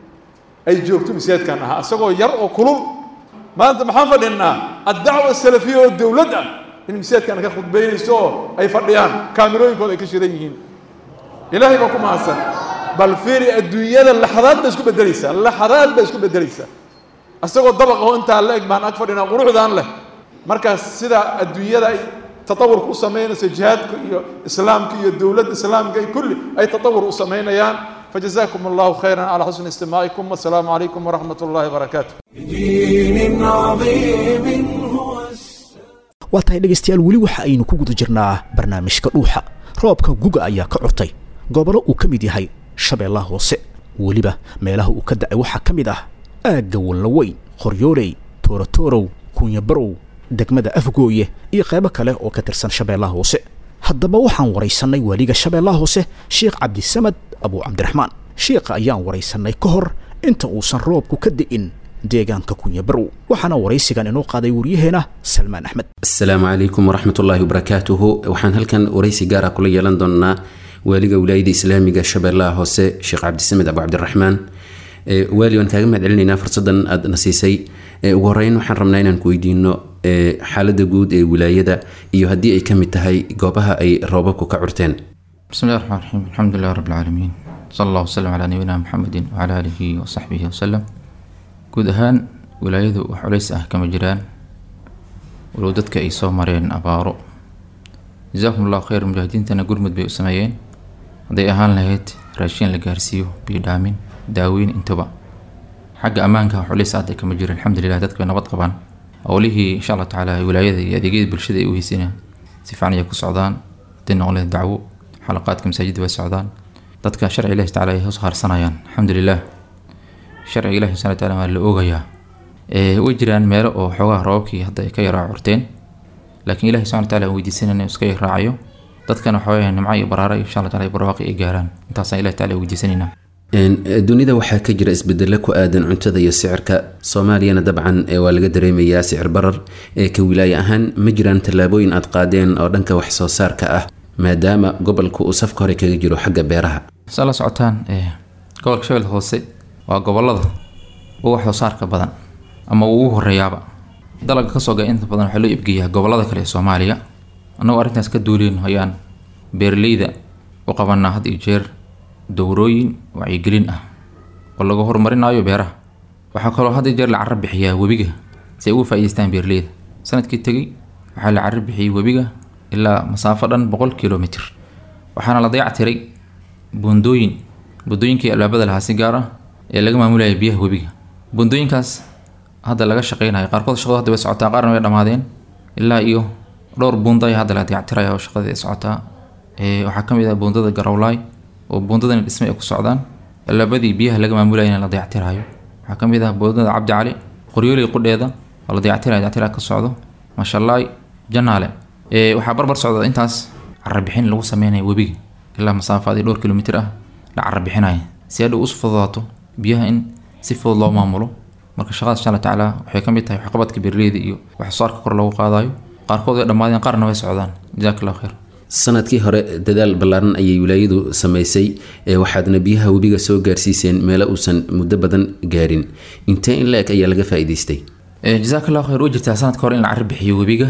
Speaker 7: ay joogto masaajidkan ahaa isagoo yar oo kulul maanta maxaan fadhinaa addacwa salafiya oo dowlad ah in masaajidkan ka khudbaynayso oo ay fadhiyaan kaamirooyinkooda ay ka shidan yihiin ilaahay baa ku mahadsan bal fiiri adduunyada laxadaad bay isku beddelaysaa laxadaad bay isku beddelaysaa isagoo dabaqaho intaa la eg baan ag fadhinaa quruxdaan leh markaas sida adduunyada ay tatawurka u samaynayso jihaadka iyo islaamka iyo dowladda islaamka ay kulli ay tatawur u samaynayaan فجزاكم الله خيرا على حسن استماعكم والسلام عليكم ورحمة الله وبركاته
Speaker 1: بدين عظيم هو
Speaker 2: waa tahay dhegaystayaal weli waxa aynu ku guda jirnaa barnaamijka dhuuxa roobka guga ayaa ka curtay gobollo uu ka mid yahay shabeellaha hoose weliba meelaha uu ka da'ay waxaa ka mid ah aagga wallaweyn qoryooley tooratoorow kunyabarow degmada afgooye iyo qaybo kale oo ka tirsan shabeellaha hoose haddaba waxaan waraysannay waaliga shabeellaha hoose sheekh cabdisamad abuu cabdiraxmaan sheekha ayaan waraysannay ka hor inta uusan roobku ka di'in deegaanka kunyabarow waxaana waraysigan inoo qaaday waryaheena salmaan axmed
Speaker 8: asalaamu calaykum waraxmat ullaahi wabarakaatuhu waxaan halkan waraysi gaara kula yeelan doonaa waaliga wilaayada islaamiga shabeellaha hoose sheekh cabdisamed abu cabdiraxmaan waali waan kaaga mahad celinaynaa fursadan aad na siisay ugu horeyn waxaan rabnaa inaan ku weydiino xaaladda guud ee wilaayada iyo haddii ay ka mid tahay goobaha ay roobabku ka curteen
Speaker 9: بسم الله الرحمن الرحيم الحمد لله رب العالمين صلى الله وسلم على نبينا محمد وعلى آله وصحبه وسلم guud ahaan wilaayadu wax culays ah kama jiraan walow dadka ay soo mareen abaaro jasaakum allahu khayr mujaahidiintana gurmud bay u sameeyeen hadday ahaan lahayd raashiin la gaarsiiyo biyo dhaamin daaweyn intaba xagga ammaanka wax culays ah hadda kama jiro alxamdulilah dadka way nabad qabaan howlihii insha allah tacaala wilaayada iyo adeegyada bulshada ay u heysina si fiican ayay ku socdaan hadday noqon lahayd dacwo xalaqaadka masaajidda way socdaan dadka sharci ilahi tacaala ay hoos haarsanayaan alxamdulilah sharciga ilahi subxana wataala waa la oogayaa way jiraan meelo oo xoogaha roobabkii hadda ay ka yaraa curteen laakiin ilahi subxana wataala aan weydiisanayna inuu iska raacayo dadkana waxaa nimco iyo baraara iyo insha allah taala barwaaqi ay gaaraan intaasaan ilahi taala weydiisanaynaa
Speaker 8: dunida waxaa ka jira isbedelo ku aadan cuntada iyo sicirka soomaaliyana dabcan waa laga dareemayaa sicir barar ee ka wilaaye ahaan ma jiraan tallaabooyin aad qaadeen oo dhanka wax soo saarka ah maadaama gobolku uu safka hore kaga jiro xagga beeraha
Speaker 9: saa la socotaan gobolka shabeelka hoose waa gobolada ugu wax soo saarka badan ama uu ugu horeeyaaba dalagga kasoo ga inta badan waxaa loo ibgeeyaa gobolada kale ee soomaaliya annagoo arrintaas ka duuleyno ayaan beeraleyda u qabanaa had iyo jeer dowrooyin wacyigelin ah oo lagu horumarinayo beeraha waxaa kaloo had iyo jeer la carro bixiyaa webiga si ay uga faa'iidaystaan beeraleyda sanadkii tegey waxaa la carro bixiyey webiga ilaa masaafo dhan boqol kilomitr waxaana la dayactiray buundooyin buundooyinkii albaabada lahaa si gaar ah ee laga maamulayay biyaha webiga buundooyinkaas hadda laga shaqeynayo qaarkood shaqadu hadda way socotaa qaarna way dhammaadeen ilaa iyo dhowr buundo ayaa hadda la dayactiraya oo shaqadii ay socotaa ee, waxaa ka mid ah buundada garawlaay oo buundadani dhismay ay ku socdaan labadii biyaha laga maamulayana la dayactirayo waxaa ka mid ah buundada cabdi cali qoryooley qudheeda oo la dayactirayo dayactiraha ka socdo mashallaay janaale ee, waxaa barbar socda intaas carabixin lagu sameynayo webiga ilaa masaafaadii dhowr kilomitir ah la carabixinayo si hadhow us fududaato biyaha in si fudud loo maamulo marka shaqadaas insha alla tacaala waxay ka mid tahay waxqabadka beeraleyda iyo wax soo saarka kor loogu qaadayo qaarkood way dhammaadeen qaarna way socdaan jazaak allahu khayr
Speaker 8: sanadkii hore dadaal ballaaran ayay wilaayadu samaysay ee waxaadna biyaha webiga soo gaarsiiseen meelo uusan muddo badan gaarin intee in la-eg ayaa laga faa'iidaystay
Speaker 9: Eh, jazaak allahu khayr way jirtaa sanadka hore in la carri bixiyo webiga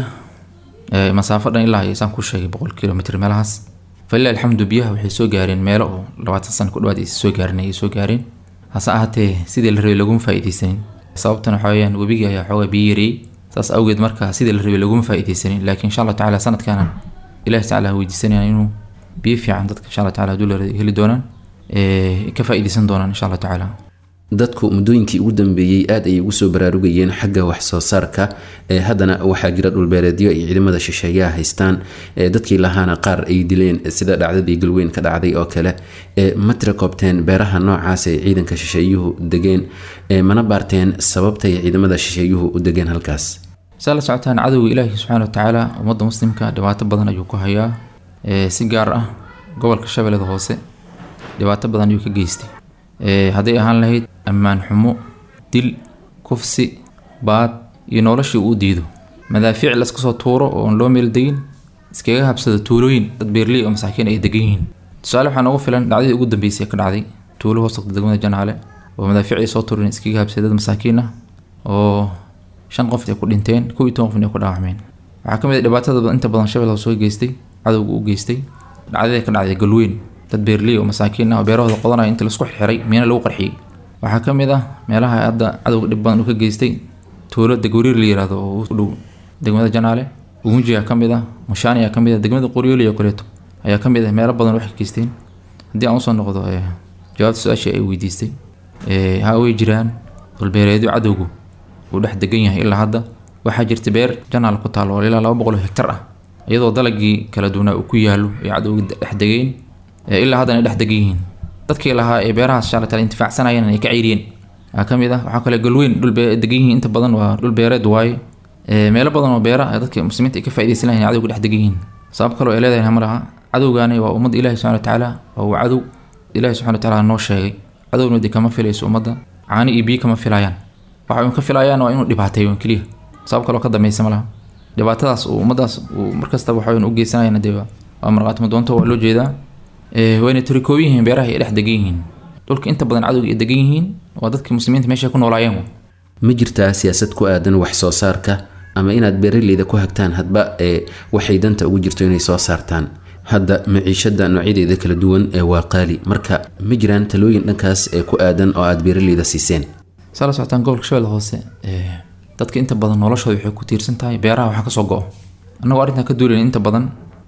Speaker 9: Eh, masaafo dhan ilaa iyo saan ku sheegay boqol kilomitr meelahaas falilah alxamdu biyaha waxay soo gaareen meelo oo labaatan sano ku dhawaad aysan soo gaarin ayay soo gaareen hase ahaatee sidii la rabay laguma faa'iidaysanin sababtana waxaa weyaan webigii ayaa xoogaa biyo yareeyey saas awgeed marka sidii la rabay laguma faa'iidaysanin laakiin insha allah tacaala sanadkaana ilahi tacala weydiisanayaan inuu biyo fiican dadka insha allah tacaala hadduu la heli doonaan eh, ka faa'iidaysan doonaan insha allah tacaala
Speaker 8: dadku muddooyinkii ugu dambeeyey aad ayay ugu soo baraarugayeen xagga wax soo saarka ee haddana waxaa jira dhulbeereedyo ay ciidamada shisheeyaha haystaan ee dadkii lahaana qaar ay dileen sida dhacdadii galweyn ka dhacday oo kale ee ma tira koobteen beeraha noocaas ay ciidanka shisheeyuhu degeen ee mana baarteen sababtay ciidamada shisheeyuhu u degeen halkaas
Speaker 9: saa la socotaan cadowga ilaahi subxaana watacaala ummadda muslimka dhibaato badan ayuu ku hayaa ee, si gaar ah gobolka shabeellada hoose dhibaato badan ayuu ka geystay Ee, hadday ahaan lahayd ammaan xumo dil kufsi baad iyo noloshii uu diido madaafiic la iska soo tuuro oo aan loo meel degin iskaga habsado tuulooyin dad beerley oo masaakiin ay degan yihiin tusaale waxaa noogu filan dhacdadii ugu dambeysay ee ka dhacday tuulo hoos tagta degmada janaale oo madaafiic ay soo tuureen iskaga habsaday dad masaakiin ah oo shan qof ay ku dhinteen kow iyo toban qofna ay ku dhaawacmeen waxaa ka mid ah dhibaatada inta badan shabeella soo geystay cadowga u geystay dhacdadii ka dhacday galweyn dad beerley oo masaakiin ah oo beerahooda qodanaya inta laisku xiray miina lagu qarxiyey waxaa ka mid ah meelaha hadda cadowga dhib badan uu ka geystay tuulo degwariir la yiraahdo oo u dhow degmada janaale ugunjiga ka mid ah mushaani ayaa ka mid ah degmada qoryooli oo kaleeto ayaa ka mid ah meelo badan waxay geysteen haddii aan usoo noqdo eh, jawaabta su-aashii ay weydiistay eh, ha way jiraan dhulbeereedyo cadowgu uu dhex degan yahay ilaa hadda waxaa jirta beer janaal ku taalo oo ilaa laba boqol oo hektar ah iyadoo dalagii kala duwanaa uu ku yaalo ay cadowga dhex degeen ee ilaa haddana ay dhex degan yihiin dadkii lahaa ee beerahaas insha alla taala intifaacsanayeen ay ka ceyriyeen waxaa ka mid ah waxaa kale galweyn dhul bee degan yihiin inta badan waa dhul beereed waaye Ee, meelo badan oo beera ah dadka muslimiinta ay ka faa'iidaysan lahayn cadowga dhex degan yihiin sabab kale oo ay leedahay ma laha cadowgaani waa ummadda ilaahi subxana watacaala waa uu cadow ilaahi subxana watacaala noo sheegay cadowna de kama filayso ummadda caani iyo biyo kama filayaan waxa uun ka filayaan waa inuu dhibaateeyo un keliya sabab kale oo ka dambaysa ma laha dhibaatadaas uu ummaddaas uu markastaba waxa uun u geysanayana dee waa waa marqaatimo doonto waa loo jeedaa Ee, wayna turikooyin yihiin beeraha ay dhex degan yihiin dhulka inta badan cadowga ay degan yihiin waa dadka muslimiinta meesha ay ku noolaayeen wa.
Speaker 8: ma jirtaa siyaasad ku aadan wax soo saarka ama inaad beeraleyda ku hagtaan hadba ee waxay danta ugu jirto inay soo saartaan hadda maciishada noocyadeeda kala duwan ee waa qaali marka ma jiraan talooyin dhankaas ee ku aadan oo aad beeraleyda siiseen
Speaker 9: saa la socotaan gobolka shabeelle hoose ee, dadka inta badan noloshooda waxay ku tiirsan tahay beeraha waxaa kasoo go-o annagoo arrintan ka duulayn inta badan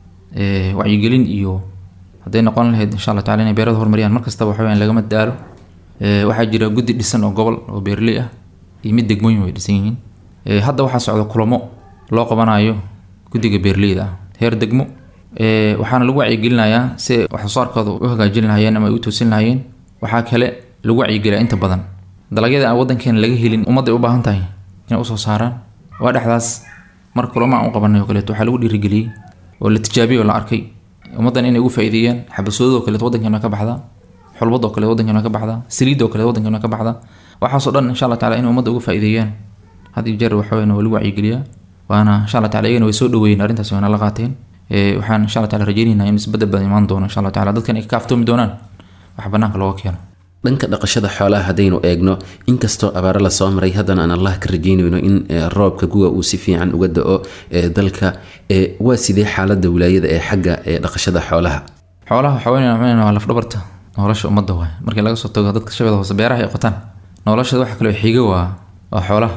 Speaker 9: ee, wacyigelin iyo hadday noqon lahayd insha allah tacala inay beerada horumariyaan markastaba waxa weyaan lagama daalo Ee, waxaa jira guddi dhisan oo gobol oo beerley ah iyo mid degmooyin way dhisan yihiin Ee, hadda waxaa socda kulamo loo qabanayo guddiga beerleyda ah heer degmo Ee, waxaana lagu wacyigelinayaa si ay wax soo saarkooda u hagaajin lahaayeen ama ay u toosin lahaayeen waxaa kale lagu wacyigeliyaa inta badan dalagyada aan wadankeena laga helin ummadda ay u baahan tahay inay usoo saaraan waa dhexdaas mar kulamo aan u qabanay oo kaleeto waxaa lagu dhiirigeliyey oo la tijaabiyey oo la arkay ummaddan inay ugu faa'iideeyaan xabasoodoo kaleeto waddankeena ka baxdaa xulbadoo kale waddankeena ka baxdaa saliidoo kale waddankeena ka baxdaa waxaasoo dhan insha allah taala inay ummadda uga faa'iideeyaan had iyo jeer waxa weyn waa lagu wacyigeliyaa waana insha allah taala iyagana way soo dhaweeyeen arrintaas wayna la qaateen Ee, waxaan insha allah taala rajaynaynaa in isbedel badan imaan doono insha allah taala dadkan ay ka kaaftoomi doonaan wax banaanka looga keeno
Speaker 8: dhanka dhaqashada xoolaha haddaynu eegno inkastoo abaaro lasoo maray haddana aan allah ka rajaynayno in eh, roobka guga uu si fiican uga da-o eh, dalka eh, waa sidee xaalada wilaayada ee xagga eh, dhaqashada xoolaha
Speaker 9: xoolaha waxaa weyn weyn waa lafdhabarta nolosha ummadda waay markii laga soo tago dadka shabeeda hoose beeraha ay qotaan noloshada waxa kale oo xiga waa waa xoolaha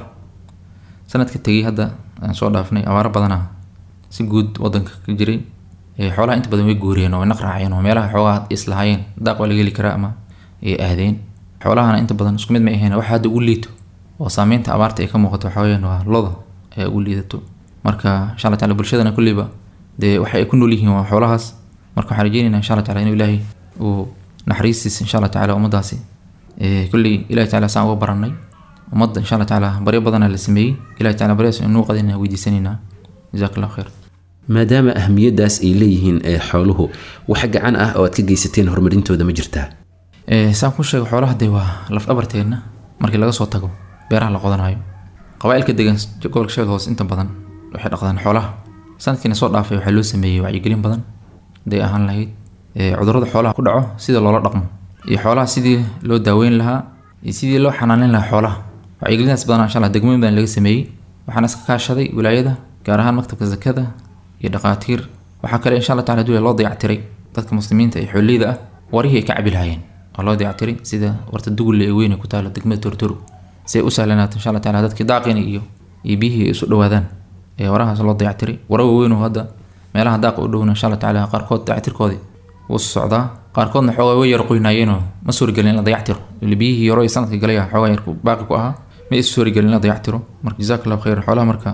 Speaker 9: sanadka tegey hadda aan soo dhaafnay abaaro badana si guud wadanka ka jiray ee xoolaha inta badan way guureen oo way naqraaceen oo meelaha xoogaa islahaayeen daaq waa laga heli karaa ama ay aadeen xoolahana inta badan isku mid ma ahayn waxa hadda ugu liito oo saameynta abaarta ay ka muuqato waxaa weyaan waa loda ee ugu liidato marka insha alla taala bulshadana kulleyba dee waxa ay ku nool yihiin waa xoolahaas marka waxaan rajeynayna insha allah tacala inuu ilaahay uu naxariistiisa insha allah tacala ummadaasi kulley ilahi tacala saan uga baranay ummadda insha allah tacala baryo badanaa la sameeyey ilahi tacala baryaas inuu qadina weydiisanaynaa jazaak allah khayr
Speaker 8: maadaama ahamiyadaas ay leeyihiin ee xooluhu wax gacan ah oo aad ka geysateen horumarintooda ma jirtaa
Speaker 9: saan ku sheego xoolaha dee waa lafdhabarteenna markii laga soo tago beeraha la qodanayo qabaailka degan gobolka shabeed hoose inta badan waxay dhaqdaan xoolaha sanadkiina soo dhaafay waxaa loo sameeyey wacyigelin badan haday ahaan lahayd cudurrada xoolaha ku dhaco sida loola dhaqmo iyo xoolaha sidii loo daaweyn lahaa iyo sidii loo xanaaneyn lahaa xoolaha wacyigelintaas badan insha allah degmooyin badan laga sameeyey waxaana iska kaashaday wilaayada gaar ahaan maktabka zakada iyo dhaqaatiir waxaa kale insha allah tacala dula loo dayactiray dadka muslimiinta ee xooleyda ah warihii ay ka cabi lahaayeen oo loo dayactiray sida warta dugulle ee weyne ku taalo degmada tortoro si ay u sahlanaato insha allah tacala dadkii daaqini iyo iyo biyihii ay isu dhowaadaan ee warahaas loo dayactiray wara waaweyn oo hadda meelaha daaqa u dhowna insha allah tacala qaarkood dayactirkoodii wuu socdaa qaarkoodna xoogaa way yar qoynaayeenoo ma suuragelin in la dayactiro ili biyihii yaro ee sanadka galay ah xoogaa yar baaqi ku ahaa ma is suuragelin in la dayactiro marka jazaak allahu khayr xoolaha marka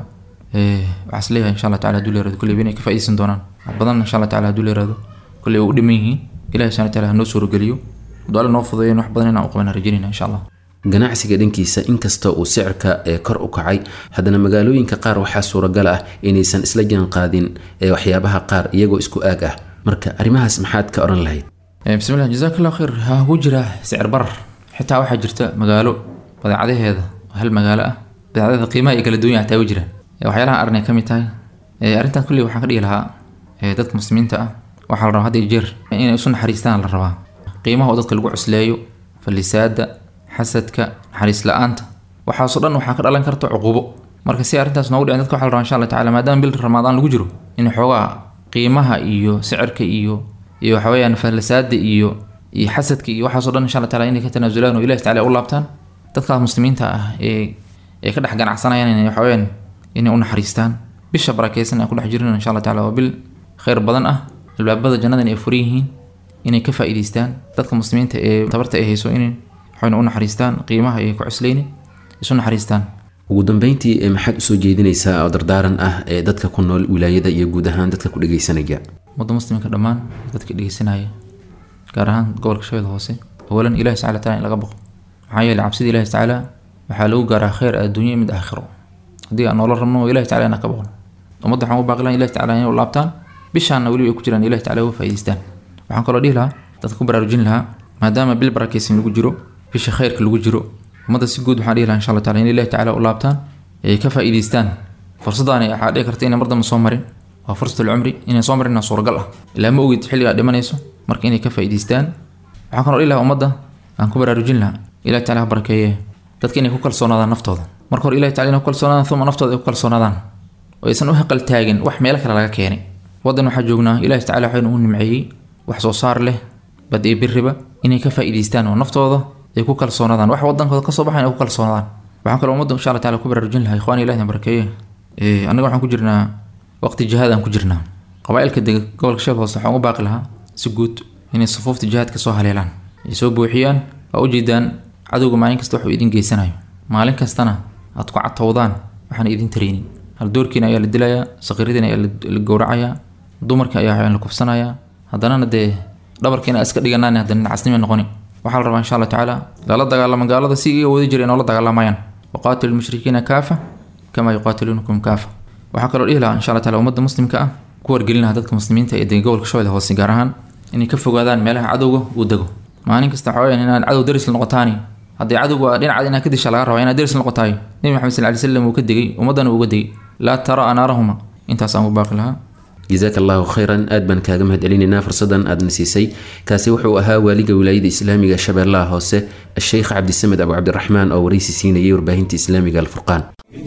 Speaker 9: waxaa is leeyahay insha allah tacala haduu leerado kulley inay ka faa'iidaysan doonaan wax badan insha allah tacala haduu leerado kulley way u dhiman yihiin ilahi subhana tacala hanoo suurageliyo hadduu alle noo fudeeyo wax badan inaan u qabana rajaynayna insha allah
Speaker 8: ganacsiga dhankiisa inkasta uu sicirka ee kor u kacay haddana magaalooyinka qaar waxaa suuragal ah inaysan isla jaan qaadin ee waxyaabaha qaar iyagoo isku aag ah marka arrimahaas maxaad ka odhan lahayd
Speaker 9: bismillah jazaak allah khayr ha ugu jira sicir barar xitaa waxaa jirta magaalo badeecadaheeda hal magaalo ah badeecadaheeda qiimaha ay kala duwan yahay taa u jiraan waxyaalaha arrin ay ka mid tahay arrintan kulli waxaan ka dhigi lahaa dadka muslimiinta ah waxaa la rabaa had iyo jeer inay isu naxariistaan la rabaa qiimaha oo dadka lagu cusleeyo fallisaada xasadka naxariis la-aanta waxaasoo dhan waxaa ka dhalan karta cuqubo marka si arrintaas noogu dhicin dadka waxa la rabaa insha allah tacala maadaama bil ramadaan lagu jiro in xoogaa qiimaha iyo sicirka iyo iyo waxa weeyaan fallisaada iyo iyo xasadka iyo waxaasoo dhan insha allah tacala inay ka tanaasulaan oo ilahi tacala u laabtaan dadkaas muslimiinta ah ee ee ka dhex ganacsanayaan inay waxa weeyaan inay u naxariistaan bisha barakeysan aan ku dhex jirin insha allah tacala waa bil khayr badan ah albaabada jannadan ay furan yihiin inay ka faa'iidaystaan dadka muslimiinta ee tabarta ay hayso inay waxayna u naxariistaan qiimaha ay ku cusleyni isu naxariistaan
Speaker 8: ugu dambeyntii maxaad usoo jeedinaysaa oo dardaaran ah ee dadka ku nool wilaayada iyo guud ahaan dadka ku dhegeysanaya
Speaker 9: ummadda muslimka dhammaan dadka dhegeysanaya gaar ahaan gobolka shabeed hoose awalan ilahi subxana taala in laga baqo maxaa yeelay cabsida ilahi tacaala waxaa lagu gaaraa khayr adduunyo mid aakhiro haddii aan noola rabno ilahi tacala inaan ka baqno ummadda waxaan u baaqi lahaa ilahi tacala inay u laabtaan bishaanna weliba ay ku jiraan ilahi tacala uga faa'idaystaan waxaan kaloo dhihi lahaa dadka ku baraarujin lahaa maadaama bil barakeysan lagu jiro bisha khayrka lagu jiro ummadda si guud waxaan dhihi lahaa insha allah tacala in ilahi tacala u laabtaan ay ka faa'iidaystaan fursadaani waxaa dhici karta inay mardamba soo marin waa fursatul cumri inay soo marin suuragal ah ilaa ma ogid xilligaa dhimanayso marka inay ka faa'iidaystaan waxaan kaloo dhihi lahaa ummadda aan ku baraarujin lahaa ilahi tacala ha barakeeye dadka inay ku kalsoonaadaan naftooda marka hore ilahi tacala inay ku kalsoonaadaan uma naftooda ay ku kalsoonaadaan oo aysan u haqal taagin wax meelo kale laga keenay waddan waxaa joognaa ilahi tacala waxaynu u nimceeyey wax soo saar leh bad iyo biriba inay ka faa'iidaystaan oo naftooda ay ku kalsoonaadaan wax wadankooda kasoo baxayn ay ku kalsoonaadaan waxaan kaloo ummadda insha allah tacala ku baraarujin lahaa ikhwani ilahi barakeeye annaga waxaan ku jirnaa waqti jihaad aan ku jirnaa qabaailka dega gobolka sheeb hoose waxaan u baaqi lahaa si guud inay sufuufta jihaadka soo haleelaan ay soo buuxiyaan waa ujeedaan cadowga maalin kasta waxuu idin geysanayo maalin kastana aad ku catowdaan waxaan idin tareynin hal doorkiina ayaa la dilayaa saqiiradiina ayaa la gowracayaa dumarka ayaa la kufsanayaa haddanana dee dhabarkiina iska dhiganaan haddana casnima noqoni waxaa la rabaa insha allah tacaala lala dagaalamo gaalada si iga wadi jira inoola dagaalamayaan waqaatilu lmushrikiina kaafa kama yuqaatiluunakum kaafa waxaa kaloo dhihi lahaa insha allah taala ummadda muslimka ah ku wargelin lahaa dadka muslimiinta ee dega gobolka shabeelle hoose gaar ahaan inay ka fogaadaan meelaha cadowga uu dego maalin kasta waxaa weyaan inaad cadow daris la noqotaani haddii cadowga dhinacaad inaad ka disha laga rabaa inaad daris la noqotaayo nebi maxamed sal ly slam uu ka degay ummaddana uu uga degay laa tara anaarahuma intaas aan u baaqi lahaa
Speaker 8: jazaaka allahu khayran aad baan kaaga mahad celinaynaa fursadan aadna siisay kaasi wuxuu ahaa waaliga wilaayada islaamiga shabeellaha hoose asheykh cabdisamed abu cabdiraxmaan oo waraysi siinayay warbaahinta islaamiga alfurqaan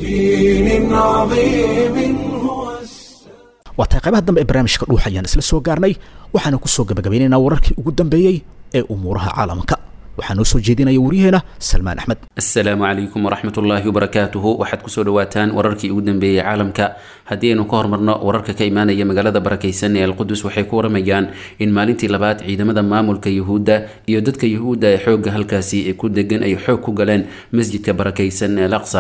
Speaker 1: بدين عظيم هو
Speaker 2: waa tahay qaybaha dambe ee barnaamijka dhuuxa ayaan isla soo gaarnay waxaana ku soo gabagabeynaynaa wararkii ugu dambeeyey ee umuuraha caalamka waxaa noo soo jeedinaya waryaheena salmaan axmed
Speaker 8: asalaamu calaykum waraxmat ullaahi wabarakaatuhu waxaad kusoo dhawaataan wararkii ugu dambeeyey caalamka haddii aynu ka hormarno wararka ka imaanaya magaalada barakaysan ee alqudus waxay ku waramayaan in maalintii labaad ciidamada maamulka yuhuudda iyo dadka yuhuudda ee xoogga halkaasi ku degan ay xoog ku galeen masjidka barakaysan ee laqsa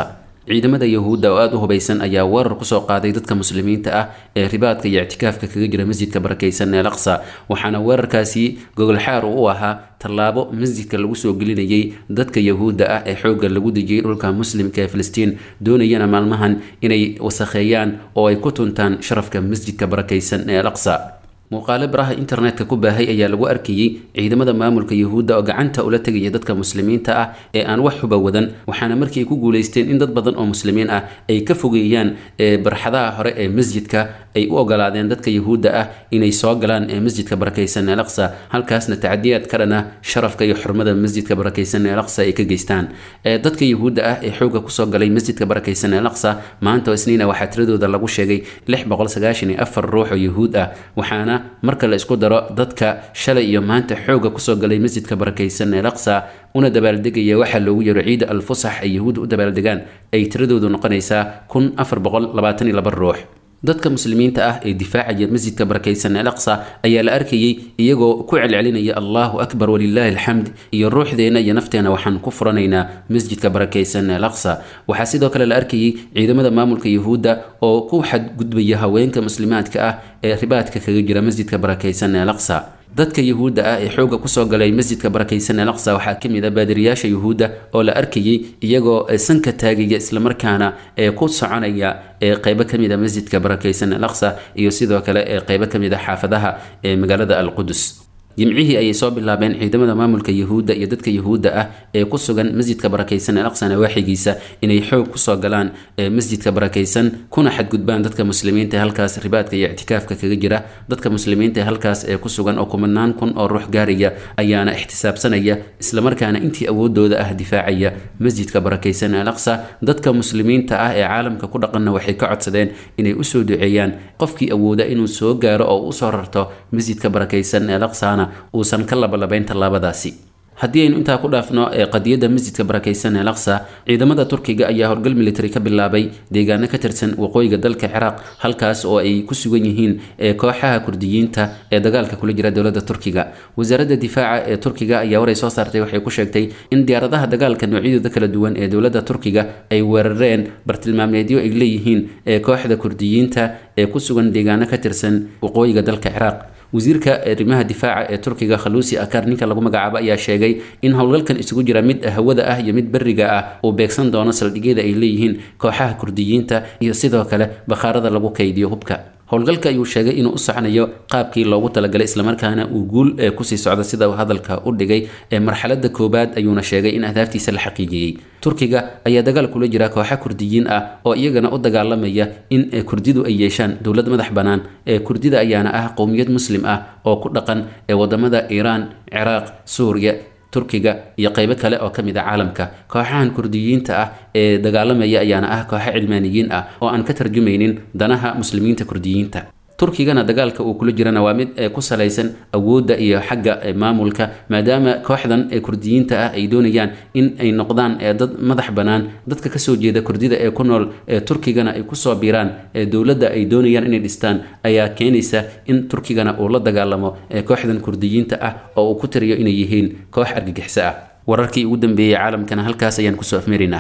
Speaker 8: ciidamada yahuudda oo aada u hubaysan ayaa weerar kusoo qaaday dadka muslimiinta ah ee ribaadka iyo ictikaafka kaga jira masjidka barakaysan ee laqsa waxaana weerarkaasi gogolxaar u ahaa tallaabo masjidka lagu soo gelinayay dadka yahuudda ah ee xoogga lagu dejiyey dhulka muslimka ee filistiin doonayana maalmahan inay wasakheeyaan oo ay ku tuntaan sharafka masjidka barakaysan ee laqsa muuqaalo baraha internetka ku baahay ayaa lagu arkayey ciidamada maamulka yahuudda oo gacanta ula tegaya dadka muslimiinta ah ee aan wax huba wadan waxaana markii ay ku guulaysteen in dad badan oo muslimiin ah ay ka fogeeyaan barxadaha hore ee masjidka ay u ogolaadeen dadka yahuudda ah inay soo galaan ee masjidka barakaysan ee laqsa halkaasna tacdiyaad ka dhana sharafka iyo xurmada masjidka barakaysan ee laqsa ay ka geystaan dadka yahuudda ah ee xoogga kusoo galay masjidka barakaysan ee laqsa maanta oo isniina waxaa tiradooda lagu sheegay lix boqol sagaashan iyo afar ruux oo yahuud ah waxaana marka la isku daro dadka shalay iyo maanta xoogga kusoo galay masjidka barakaysan ee laqsa una dabaaldegaya waxaa loogu yaro ciida alfusax ay yahuudda u dabaaldegaan ay tiradoodu noqonaysaa kun afar boqol labaatan iyo laba ruux dadka muslimiinta ah ee difaacaya masjidka barakaysan al aqsa ayaa la arkayey iyagoo ku celcelinaya allahu akbar walilaahi alxamd iyo ruuxdeena iyo nafteena waxaan ku furanaynaa masjidka barakaysan al aqsa waxaa sidoo kale la arkayey ciidamada maamulka yahuudda oo ku xadgudbaya haweenka muslimaadka ah ee ribaadka kaga jira masjidka barakaysan al aqsa dadka yahuudda ah ee xoogga kusoo galay masjidka barakaysan al aqsa waxaa ka mid ah baadiriyaasha yahuudda oo la arkayey iyagoo sanka taagaya islamarkaana ee ku soconaya ee qeybo ka mid a masjidka barakaysan al aqsa iyo sidoo kale ee qeybo ka mid a xaafadaha ee magaalada alqudus jimcihii ayay soo bilaabeen ciidamada maamulka yahuudda iyo dadka yahuudda ah ee ku sugan masjidka barakaysan al aqsa nawaaxigiisa inay xoog kusoo galaan masjidka barakaysan kuna xadgudbaan dadka muslimiinta ee halkaas ribaadka iyo ictikaafka kaga jira dadka muslimiinta ee halkaas ee ku sugan oo kumanaan kun oo ruux gaaraya ayaana ixtisaabsanaya islamarkaana intii awoodooda ah difaacaya masjidka barakaysan al aqsa dadka muslimiinta ah ee caalamka ku dhaqanna waxay ka codsadeen inay usoo duceeyaan qofkii awooda inuu soo gaaro oo usoo rarto masjidka barakaysan al aqsana uusan ka labalabayn tallaabadaasi haddii aynu intaa ku dhaafno ee qadiyadda masjidka barakaysan ee laqsa ciidamada turkiga ayaa howlgal military ka bilaabay deegaano ka tirsan waqooyiga dalka ciraaq halkaas oo ay ku sugan yihiin ee kooxaha kurdiyiinta ee dagaalka kula jira dowladda turkiga wasaaradda difaaca ee turkiga ayaa waray soo saartay waxay ku sheegtay in diyaaradaha dagaalka noocyadooda kala duwan ee dowladda turkiga ay weerareen bartilmaameedyo ay leeyihiin ee kooxda kurdiyiinta ee ku sugan deegaano ka tirsan waqooyiga dalka ciraaq wasiirka arrimaha difaaca ee turkiga khaluusi akar ninka lagu magacaabo ayaa sheegay in howlgalkan isugu jira mid hawada ah iyo mid beriga ah uu beegsan doono saldhigyada ay leeyihiin kooxaha kurdiyiinta iyo sidoo kale bakhaarada lagu kaydiyo hubka howlgalka ayuu sheegay inuu u soconayo qaabkii loogu talagalay islamarkaana uu guul ee kusii socdo sida uu hadalka u dhigay ee marxaladda koobaad ayuuna sheegay in ahdaaftiisa la xaqiijiyey turkiga ayaa dagaal kula jira kooxa kurdiyiin ah oo iyagana u dagaalamaya in kurdidu ay yeeshaan dowlad madax bannaan ee kurdida ayaana ah qowmiyad muslim ah oo ku dhaqan ee wadamada iiraan ciraaq suuriya turkiga iyo qeybo kale oo ka mid a caalamka kooxahan kurdiyiinta ah ee dagaalamaya ayaana ah kooxo cilmaaniyiin ah oo aan ka tarjumaynin danaha muslimiinta kurdiyiinta turkigana dagaalka uu kula jirana waa mid ku salaysan awoodda iyo xagga maamulka maadaama kooxdan ee kurdiyiinta ah ay doonayaan in ay noqdaan dad madax bannaan dadka kasoo jeeda kurdida ee ku nool ee turkigana ay kusoo biiraan ee dowladda ay doonayaan inay dhistaan ayaa keenaysa in turkigana uu la dagaalamo ee kooxdan kurdiyiinta ah oo uu ku tiriyo inay yihiin koox argagixiso ah wararkii ugu dambeeyey caalamkana halkaas ayaan kusoo afmeeraynaa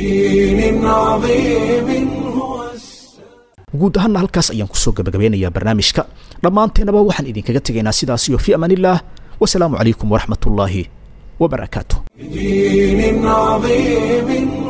Speaker 2: guud ahaanna halkaas ayaan kusoo gabagabeynayaa barnaamijka dhammaanteennaba waxaan idinkaga tegaynaa sidaas iyo fi amaanillaah wasalaamu calaykum waraxmat ullaahi wabarakaatu
Speaker 1: بدين عظيم